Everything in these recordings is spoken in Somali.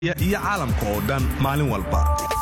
iyo caalamka oo dhan maalin walba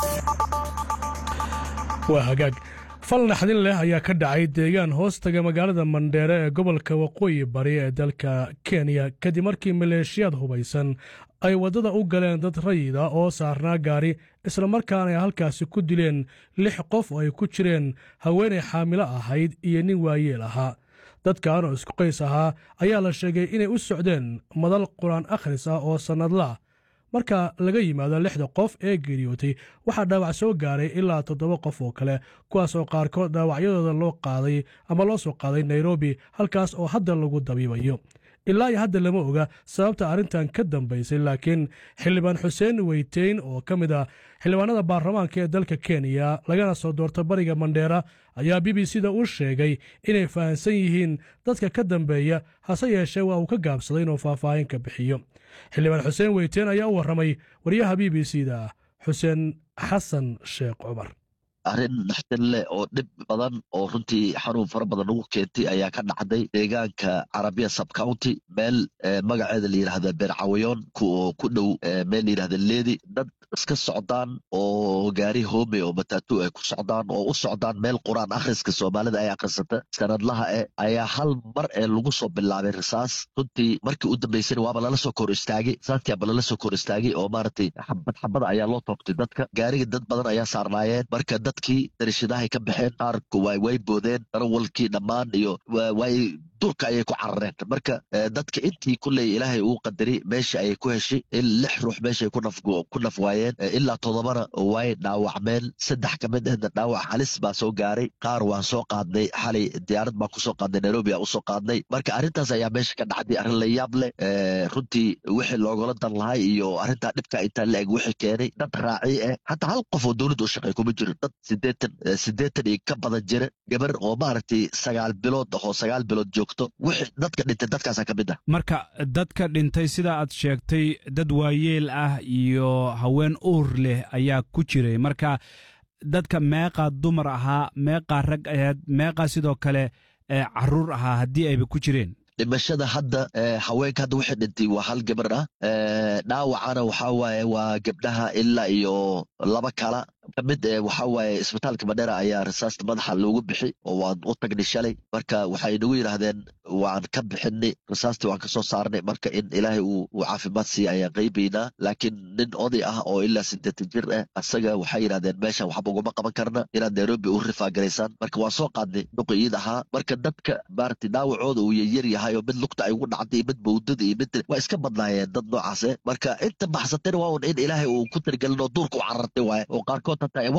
waa hagaag fal naxdin leh ayaa ka dhacay deegaan hoostaga magaalada mandheere ee gobolka waqooyi bari ee dalka kenya kadib markii maleeshiyaad hubaysan ay waddada u galeen dad rayida oo saarnaa gaari islamarkaana ay halkaasi ku dileen lix qof oo ay ku jireen haweenay xaamilo ahayd iyo nin waayeel ahaa dadkan oo isku qays ahaa ayaa la sheegay inay u socdeen madal qur-aan akhris ah oo sannadlaah marka laga yimaado lixda qof ee geeriyootay waxaa dhaawac soo gaaray ilaa toddoba qof oo kale kuwaas oo qaarkood dhaawacyadooda loo qaaday ama loo soo qaaday nairobi halkaas oo hadda lagu dabiibayo ilaa iyo hadda lama oga sababta arrintan ka dambaysay laakiin xildhibaan xuseen weyteyn oo ka mid ah xildhibaanada baarlamaanka ee dalka kenya lagana soo doorta bariga mandheera ayaa b b c da u sheegay inay fahamsan yihiin dadka ka dambeeya hase yeeshee waa uu ka gaabsaday inuu faahfaahin ka bixiyo xildhibaan xuseen weyteen ayaa u warramay waryaha b b c da xuseen xasan sheekh cumar arrin naxdin leh oo dhib badan oo runtii xanuun fara badan ugu keentay ayaa ka dhacday deegaanka carabiya subcounty meel magaceeda la yidhahda beercawayoon oo ku dhow meel la yidhahda leedi dad iska socdaan oo gaari hoome oo matatu ay ku socdaan oo u socdaan meel qur-aan akhriska soomaalida ay akhrisata sanadlaha eh ayaa hal mar ee lagu soo bilaabay risaas runtii markii u dambaysana waaba lala soo kor istaagay risaantiaba lala soo kor istaagay oo maaragtay xabad xabada ayaa loo toogtay dadka gaariga dad badan ayaa saarnaayeen marka dadkii darashadahay ka baxeen qaarku way boodeen darawalkii dhammaan iyo way durka ayay ku carareen marka dadka intii kulley ilaahay uu qadari meesha ayay ku heshay in lix ruux meeshay ku naf waayeen ilaa toddobana way dhaawacmeen saddex ka mid ahna dhaawac halis baa soo gaaray qaar waan soo qaadnay xalay diyaarad baan kusoo qaadnay nairobi aan usoo qaadnay marka arrintaas ayaa meesha ka dhacday arrin la yaab leh runtii wixii loogala dan lahay iyo arrintaa dhibka intaa la eg wixii keenay dad raaci ah hataa hal qof oo dowladda u shaqeey kuma jiro dad sideetan sideetan iyo ka badan jira gabar oo maaragtay sagaal bilood ahoo sagaal bilood joogto wixii dadka dhintay dadkaasaa ka mid ah marka dadka dhintay sida aad sheegtay dad waayeel ah iyo haween uur leh ayaa ku jiray marka dadka meeqaa dumar ahaa meeqaa rag aheed meeqaa sidoo kale caruur ahaa haddii ayba ku jireen dhimashada hadda haweenka hadda waxay dhintay waa hal gabar ah dhaawacana waxaa waaye waa gabdhaha ilaa iyo laba kala ka mid waxaa waaye isbitaalka madhera ayaa risaasta madaxa loogu bixi oo waan u tagnay shalay marka waxay nagu yidhaahdeen waan ka bixinay risaastii waan kasoo saarnay marka in ilaahay uu caafimaad siiya ayaan qaybaynaa laakiin nin oday ah oo ilaa sideetan jir ah asaga waxay yidhahdeen meeshan waxba uguma qaban karna inaad nairobi u rifaagaraysaan marka waan soo qaadnay duqiyid ahaa marka dadka maaragtay dhaawacooda uu yaryar yahay oo mid lugta ay ugu dhacday mid bawdada iyo mid waa iska badnaayeen dad noocaase marka inta baxsatayna waa un in ilaahay uu ku tirgelin oo duurka u carartay waaye oo qaarkood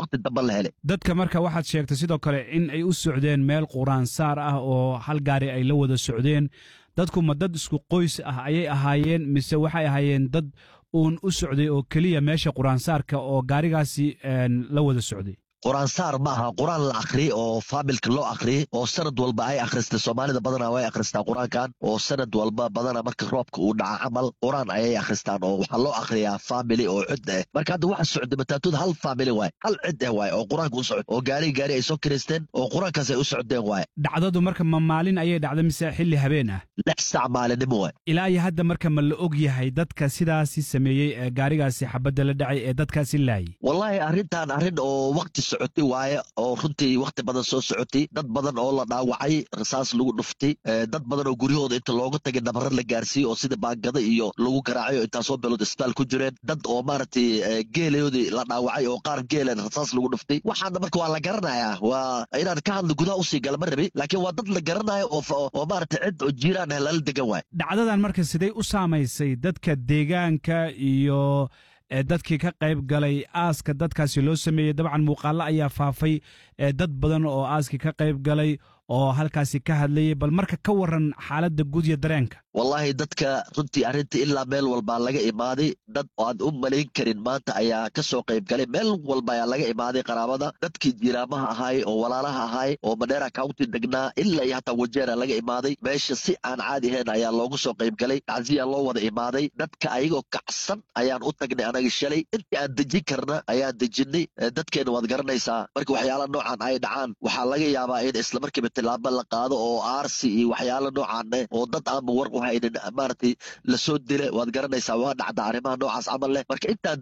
dadka marka waxaad sheegtay sidoo kale in ay u socdeen meel quraan saar ah oo hal gaari ay la wada socdeen dadku ma dad isku qoys ah ayay ahaayeen mise waxay ahaayeen dad uun u socday oo keliya meesha quraansaarka oo gaarigaasi la wada socday qur-aansaar ma aha qur-aan la akhriyey oo faamilka loo akhriyey oo sanad walba ay akhristay soomaalida badanaa way akhristaa qur-aankan oo sanad walba badanaa marka roobka uu dhaca camal qur-aan ayay akhristaan oo waxaa loo akhriyaa faamili oo cid ah marka hadda waxa socday mataatuda hal faamili waay hal cid ah waay oo qur-aanka u socod oo gaari gaari ay soo kiraysteen oo qur-aankaas ay u socdeen waay dhacdadu marka ma maalin ayay dhacda mise xilli habeen ah lix sac maalinimo waay ilaa iyo hadda marka ma la og yahay dadka sidaasi sameeyey ee gaarigaasi xabadda la dhacay ee dadkaasi laayay wallaahi arrintan arrin oo waqti socotay waaye oo runtii wakhti badan soo socotay dad badan oo la dhaawacay rasaas lagu dhuftay dad badan oo guryahooda inta looga tagay nabaro la gaarsiiyey oo sida baangada iyo lagu garaacay oo intaasoo beelood isbitaal ku jireen dad oo maaragtay geelayoodii la dhaawacay oo qaar geelan rasaas lagu dhuftay waxaana marka waa la garanayaa waa inaan ka hadla gudaha usii gala ma rabi laakiin waa dad la garanayo oo maaragtay cid oo jiiraan ah lala degan waay dhacdadan marka sidee u saamaysay dadka deegaanka iyo dadkii ka qayb galay aaska dadkaasi loo sameeyey dabcan muuqaallo ayaa faafay dad badan oo aaskii ka qayb galay oo halkaasi ka hadlayay bal marka ka waran xaaladda guud iyo dareenka wallaahi dadka runtii arrinta ilaa meel walbaa laga imaaday dad aan u malayn karin maanta ayaa ka soo qayb galay meel walba ayaa laga imaaday qaraabada dadkii jiiraamaha ahaay oo walaalaha ahaay oo madheera county degnaa ilaa iyo hataa wajeera laga imaaday meesha si aan caadi ahayn ayaa loogu soo qayb galay tacsiyaa loo wada imaaday dadka ayagoo kacsan ayaan u tagnay anaga shalay intii aan dejin karna ayaan dejinay dadkeena waad garanaysaa marka waxyaala noocan ay dhacaan waxaa laga yaabaa in islamarkiiba tilaabo la qaado oo aarsi iyo waxyaalo noocaan eh oo dad aanba war u haynin maaragtay lasoo dila waad garanaysaa waa dhacda arrimaha noocaas camal leh marka intaan